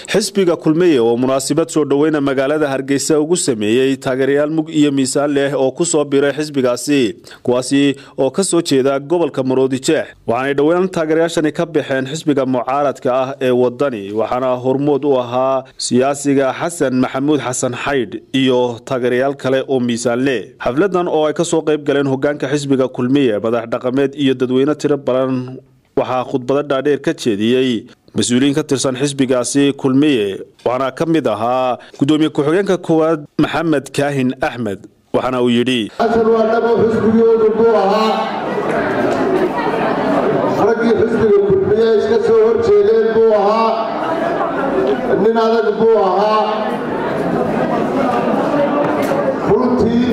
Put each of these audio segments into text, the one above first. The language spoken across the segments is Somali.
xisbiga kulmiye oo munaasabad soo dhoweyna magaalada hargeysa ugu sameeyey taageerayaal mug iyo miisaan leh oo ku soo biray xisbigaasi kuwaasi oo ka soo jeeda gobolka maroodijeex waxaanay dhowaan taageerayaashani ka baxeen xisbiga mucaaradka ah ee wadani waxaana hormood u ahaa siyaasiga xasan maxamuud xasan xaydh iyo taageerayaal kale oo miisaan leh xafladan oo ay kasoo qayb galeen hogaanka xisbiga kulmiye madax dhaqameed iyo dadweyne tiro badan waxaa khudbado dhaadheer ka jeediyey mas-uuliyiin ka tirsan xisbigaasi kulmiye waxaana ka mid ahaa gudoomiye ku-xigeenka koowaad maxamed kaahin axmed waxaana uu yidhi xasan waa dhabo xisbigoodu buu ahaa raggii xisbiga kulmiye iska soo hor jeedeen buu ahaa nin adag buu ahaa runtii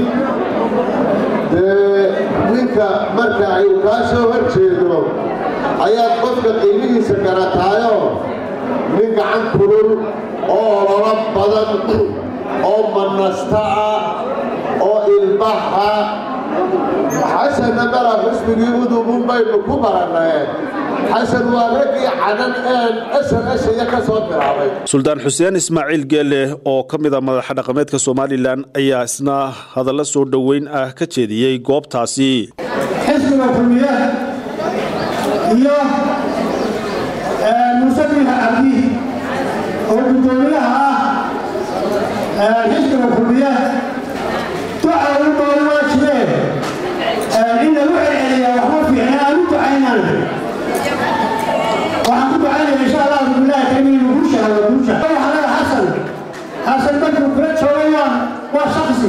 dee ninka marka ay kaa soo hor jeedo ayaad qofka qiimihiisa garataayo nin gacan kulul oo ololo badan oo manasta ah oo ilbaxa xasanna mala xusbigii udubun baynu ku barannay xasan waa raggii cadan een snsya ka soo bilaabay suldaan xuseen ismaaciil geelle oo ka mid a madaxa dhaqameedka somalilan ayaa isna hadallo soo dhoweyn ah ka jeediyey goobtaasi xisbiga kulmiye iyo muuse biiha cabdi oo guddoomiyaha ah xisbiga kulmiye duca u doon waajibee in lagu celceliyaa waxma fiicna aan u ducaynan waxaan ku ducaynaya insha allah bilahi karim inuu guusha hado guusha waxaa leeya xasan xasan markuu kula joogay waa waa shaksi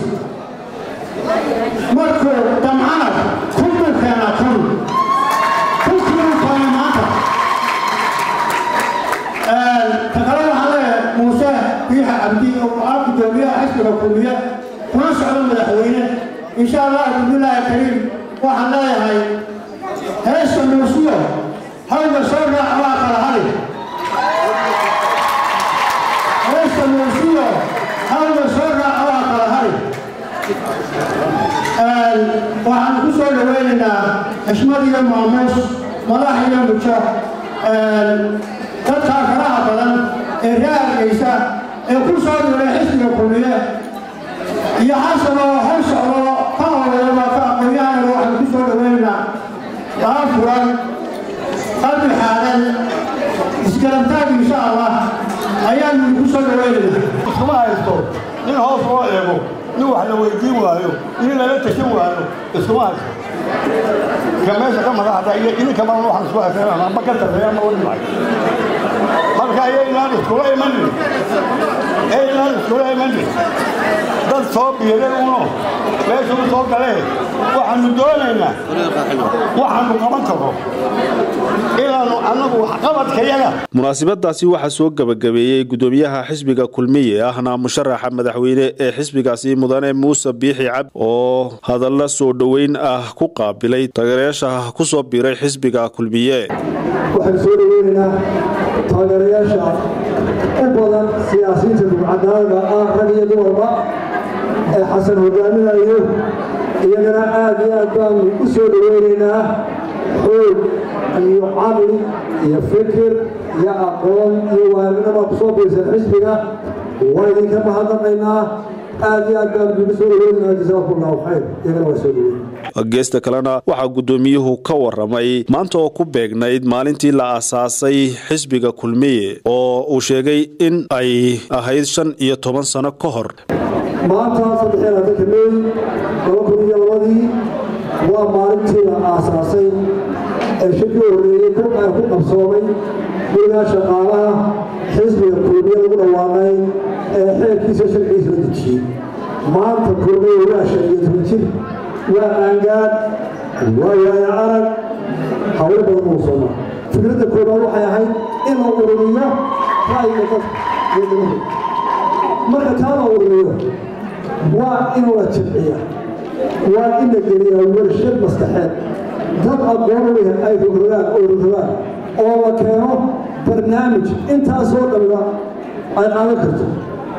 markuu damcana kun buu keenaa kun kunkiibuu keenay maanta ta kale waxaa leeya muuse biixa cabdi oo ah guddoomiyaha xisbiga kulmiye kuna socdo madaxweyne insha allah bibilaahi kariim waxaan leeyahay heesta muusiyo hawga soo raac waa kala hari heesta muusiyo hawga soo raac waa kala hari waxaan ku soo dhaweynaynaa xishmad iyo maamuus madax iyo mujo dadkaa faraha badan ee raargaysa ee ku soo dhiray xisbiga kulmiye iyo xasan oo hor socdo ka howlaba ka aqoon-yahana waxaan ku soo dhaweynaynaa daa furan qalbi xaadan isgarantaag insha allah ayaanu ku soo dhaweynaynaa iskuma haysto nin hoos loo eego nin wax la weydiin waayo nin lala tashan waayo iskuma haysto ka meesha ka madaxda iyo idinka badan waxaan isku haysan amba ka tarreeya ama wadi mahay marka ayaynaan iskula imanin ayaynaan iskula imanin dad soo biiray uno meesha u soo galee waxaanu doonaynaa waxaanu qaban karo inaanu annagu waxqabadkayaga munaasabadaasi waxaa soo gebagabeeyey gudoomiyaha xisbiga kulmiye ahna musharaxa madaxweyne ee xisbigaasi mudane muuse biixi cab oo hadalla soo dhoweyn ah ku qaabilay taageerayaasha ku soo biiray xisbiga kulmiye waxaan soo dhaweynaynaa taageerayaasha u badan siyaasiyiinta dugcadaanaga ah rag iyo dumarba ee xasan hogaaminayo iyagana aad iyo aad baanu u soo dhaweynaynaa xoog iyo caqli iyo fikir iyo aqoon iyo waaminaba ku soo biirsan xisbiga waa idinka mahadnaqaynaa aad iyo aad baanu idinku soo dhaweynaynaa jasaakumullahu khayr iyagana waa soo dhaweyn geesta kalena waxaa guddoomiyuhu ka waramay maanta oo ku beegnayd maalintii la aasaasay xisbiga kulmiye oo uu sheegay in ay ahayd shan iyo toban sano ka hor maanta saddexiyo labaatanka meey laba kun iyo labadii waa maalintii la aasaasay ee shirkii horreeyey ku qabsoomay gurigaa shaqaalaha xisbiga kulmiye lagu dhawaaqay ee xeerkiisa sharcigiisa la dejiyey maanta kulmiye waa shan iyo toban jir waa qaangaad waa waaya arag hawlo badan uu soomaa fikradda koobaad waxay ahayd in la ururiyo ra'yiga dadka iyo damahu marka taa la ururiyo waa in la jibciya waa in la geliyaa warshad maskaxeed dad aqoon leh ay rogrogaan oo rogrogaan oo la keeno barnaamij intaasoo dhanba ay qaadan karto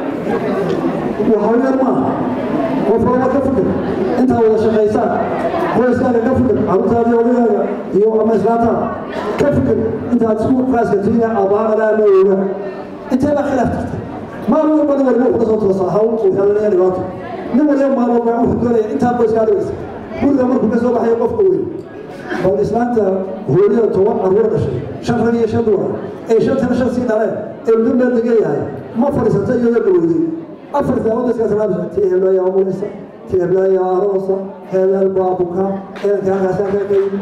waxaa yar maaha qof walba ka fikir intaa wada shaqaysaan qoyskaaga ka fikir carruurtaada iyo odagaaga iyo ama islaantaada ka fikir intaad isku qaaska tiina abaaqada ama ooga intee baa khilaaf jirta maalin walba nin walba wuxuu kasoo toosaa hawl uu xelanaya dhibaato nin waliba maalin walba wuxuu doonaya intaa qoyskaa dhigaysa guriga markuu ka soo baxayo qofka weyn bal islaanta hooyada toban carruur dhashay shan rag iyo shan dumar ee shantana shan sii dhaleen ee muddo meel degan yahay ma fadhiisata iyadoo dhaweyday afar daawada iska salaamsa tii heblaaya amuleysa tii heblaaya aroosa hebel baabuka eedanka halkaas halkaa ka yimi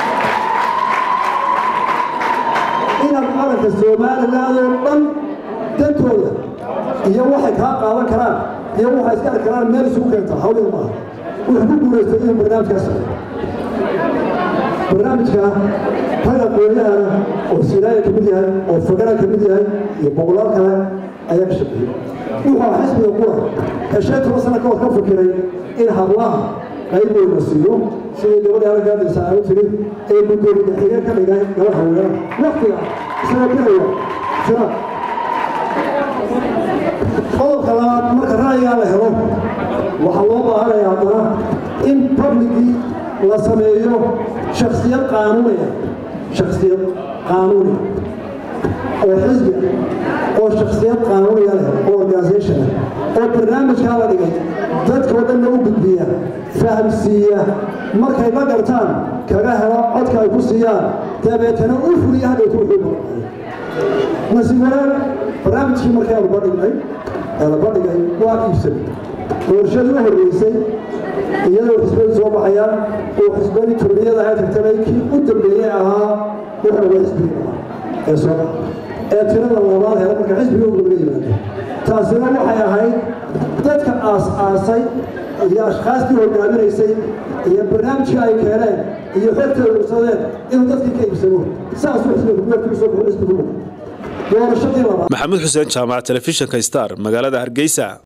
inaad qaranka somaliland oo dhan dantooda iyo waxay kaa qaadan karaan iyo waxay iska arki karaan meel isugu keenta hawliga maaha wuxuu ku guulaystay inuu barnaamijkaas barnaamijka rag aqoonyahana oo silaaya ka mid yahay oo fagara ka mid yahay iyo boqolaal kale ayaa ka shaqeeyey wuxuu ah xisbiga qura ee shan toban sano kahor ka fikiray in hablaha qaybooda siiyo sidii gabadha halkaadaysa ay u tiri ee gudoomiye xige ka dhigay gabadh haweenada waqtiga isagoo bilaya jira qodobka labaad marka ra'yigaa la helo waxaa loo baahanaya haddana in publigii la sameeyo shaksiyad qaanuuniya shaksiyad qaanuuniya oo xisbi oo shaksiyad qaanuuniya leh oo organisation ah oo barnaamijkaa la dhigay dadkao dhanna u gudbiya fahamsiiya markay la gartaan kaga helo codka ay ku siiyaan dabeetana u fuliya hadhowta wuxuu maqnay nasiib wanaag barnaamijkii markii aanu badhignay ee la badhigay waa iibsanay doorashadii u horreysay iyadoo xisbadu soo baxayaan oo xisbadii turniyada ay tagtanay kii u dambeeyey ahaa wuxuu waa xisbigii ahaa ee soo baxa ee tirada labaad hela marka xisbiga u gabla yimaado taasina waxay ahayd dadka aas-aasay iyo ashkaastii hogaaminaysay iyo barnaamijka ay keeneen iyo xogta ay ursadeen inuu dadkii ka iibsamo saasuu xisbiga kubeertu soo baxo xisbigu noqo doorashadii labaad maxamuud xuseen jaamac telefishinka star magaalada hargeysa